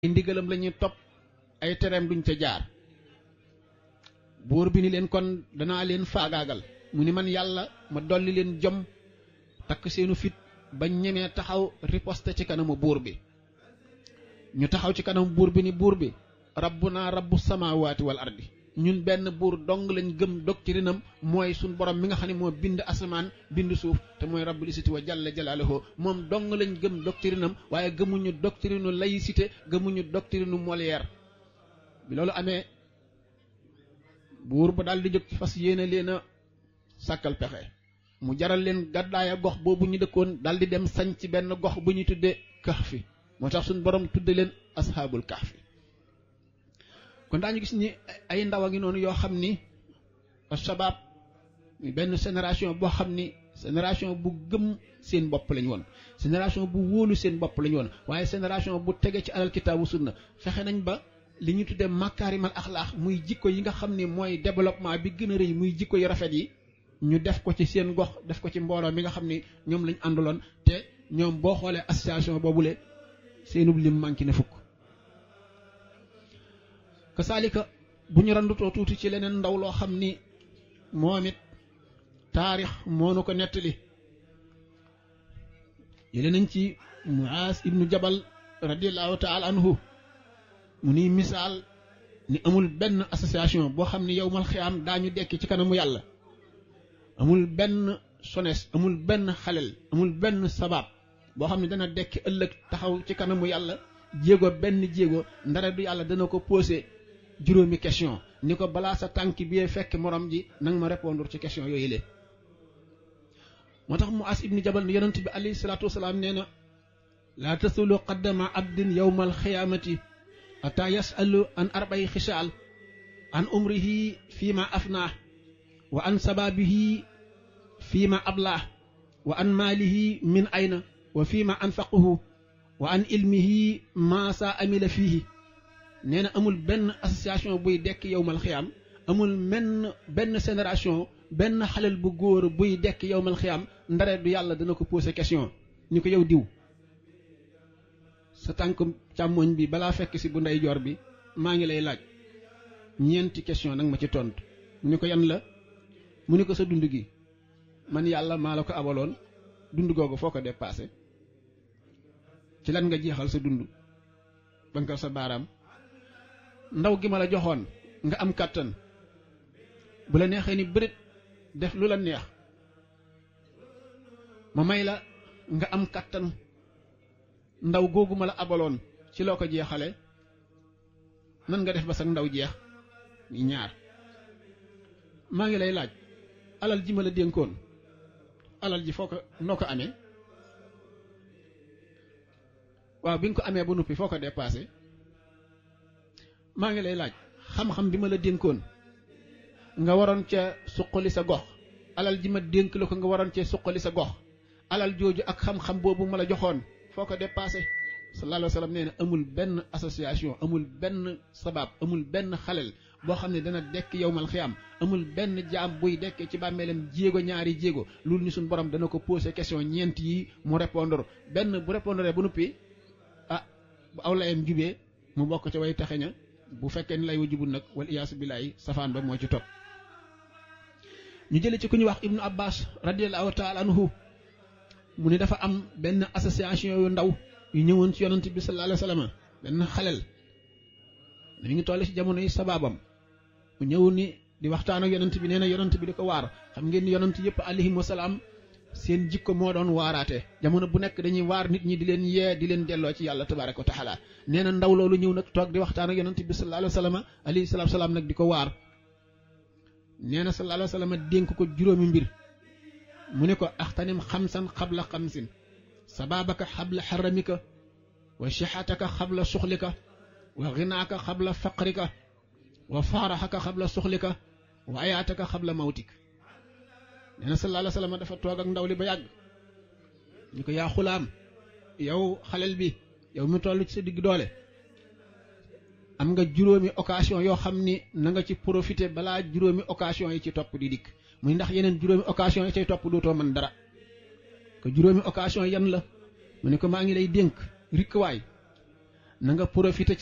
ay ndigalam la ñuy topp ay tereem duñ ca jaar buur bi ni leen kon danaa leen faagaagal mu ni man yàlla ma dolli leen jom takk seenu fit ba ñemee taxaw riposte ci kanamu buur bi ñu taxaw ci kanamu buur bi ni buur bi rabbuna rabbu samaawaati wal ardi ñun benn buur dong lañ gëm doctrinam mooy suñ borom mi nga xam ne moo bind asamaan bind suuf te mooy rabbul isiti wa jalla jalaaluhu moom dong lañ gëm doctrinam waaye gëmuñu doctrinu laïcité gëmuñu doctrinu Molière bi loolu amee buur ba daal di jóg fas yéene leen a sàkkal pexe mu jaral leen gàddaaya gox boobu ñu dëkkoon daal di dem sañ ci benn gox bu ñu tuddee kahfi moo tax suñ borom tudde leen ashaabul kahfi kon daañu gis ni ay ndaw a ngi noonu yoo xam ni sabab benn génération boo xam ni génération bu gëm seen bopp lañ woon génération bu wóolu seen bopp lañ woon waaye génération bu tege ci alal kitaabu sunna fexe nañ ba li ñu tuddee makaarimal axlaax muy jikko yi nga xam ni mooy développement bi gën a rëy muy jikko yu rafet yi ñu def ko ci seen gox def ko ci mbooloo mi nga xam ni ñoom lañ àndaloon te ñoom boo xoolee association boobule seenub lim manqué na fukk kasaalika bu ñu randutoo tuuti ci leneen ndaw loo xam ni moom it taarix moo nu ko nettali yële nañ ci muaas ibnu jabal radiallahu taala anhu mu ni misaal ni amul benn association boo xam ni yowmal xiyaam daañu dekki ci kanamu yàlla amul benn sones amul benn xalel amul benn sabab boo xam ne dana dekki ëllëg taxaw ci kanamu yàlla jéego benn jéego ndare du yàlla dana ko posé juróomi question ni ko balaa sa tànk bi fekk morom ji nanga ma répondre ci question yooyu le moo tax mu as ibni jabal ni yonent bi alayhi salaatu wasalaam nee na laa tasulu qaddama abdin yowma alxiyaamati ata yasalu an arbay xisaal an umrihi fii ma afnaah wa an sababihi fii ma ablaah wa an maalihi min ayna wa fii ma anfaquhu wa an ilmihi ma sa amila fiihi nee na amul benn association buy dekk yowmal xiyaam amul menn benn génération benn xalel bu góor buy dekk yowmal xiyaam ndare du yàlla dana ko posé question ni ko yow diw sa tànk càmmoñ bi balaa fekk si bu ndeyjoor bi maa ngi lay laaj ñeenti question nag ma ci tontu mu ni ko yan la mu ni ko sa dund gi man yàlla maa la ko abaloon dund googu foo ko dépassé ci lan nga jeexal sa dund bankal sa baaraam ndaw gi ma la joxoon nga am kàttan bu la neexee ni bërit def lu la neex ma may la nga am kàttan ndaw googu ma la abaloon ci loo ko jeexale nan nga def ba sax ndaw jeex ñaar maa ngi lay laaj alal ji ma la dénkoon alal ji foo ko noo ko amee waaw bi nga ko amee ba noppi foo ko dépassé maa ngi lay laaj xam-xam bi ma la dénkoon nga waroon ca suqali sa gox alal ji ma dénk la ko nga waroon cee suqali sa gox alal jooju ak xam-xam boobu ma la joxoon foo ko dépassé sallallahu alayhi wa sallam nee na amul benn association amul benn sabab amul benn xalel boo xam ne dana dekk yowmal xiyaam amul benn jaam buy dekkee ci bàmmeelam jéego ñaari jéego loolu ni suñu borom dana ko posé question ñeent yi mu répondre benn bu répondre ba noppi ah bu aw layam jubee mu bokk ca way taxe ña bu fekkee ni lay wa jubul nag wal iyaasu billaay safaan ba moo ci topp ñu jële ci ku ñuy wax ibnu abbas radiallahu taala anhu mu ni dafa am benn association yu ndaw yu ñëwoon ci yonent bi sallallahu alayhi wa sallam benn xalel mi ngi toll ci jamono yi sababam mu ñëw ni di waxtaan ak yonent bi nee na yonent bi di ko waar xam ngeen ni yonent yëpp alayhim wasalaam seen jikko moo doon waaraate jamono bu nekk dañuy waar nit ñi di leen yee di leen delloo ci yàlla tabaraka wa taala nee na ndaw loolu ñëw nag toog di waxtaan ak yonent bi sallallahu alayhi wa sallam alayhi salaatu salaam nag di ko waar nee na sallallahu alayhi wa sallam dénk ko juróomi mbir mu ne ko axtanim xamsan xabla xamsin sababaka xabla xaramika wa sixataka xabla suxlika wa ginaaka xabla faqrika wa faaraxaka xabla suxlika wa ayaataka xabla mawtik nee na sallallahu alayhi wa sallam dafa toog ak ndaw li ba yàgg ñu ko yaa xulaam yow xalel bi yow mi toll ci sa digg doole am nga juróomi occasion yoo xam ni na nga ci profité balaa juróomi occasion yi ci topp di dikk muy ndax yeneen juróomi occasion yi cay topp dootoo mën dara ko juróomi occasion yan la mu ne ko maa ngi lay dénk rikk waay na nga profité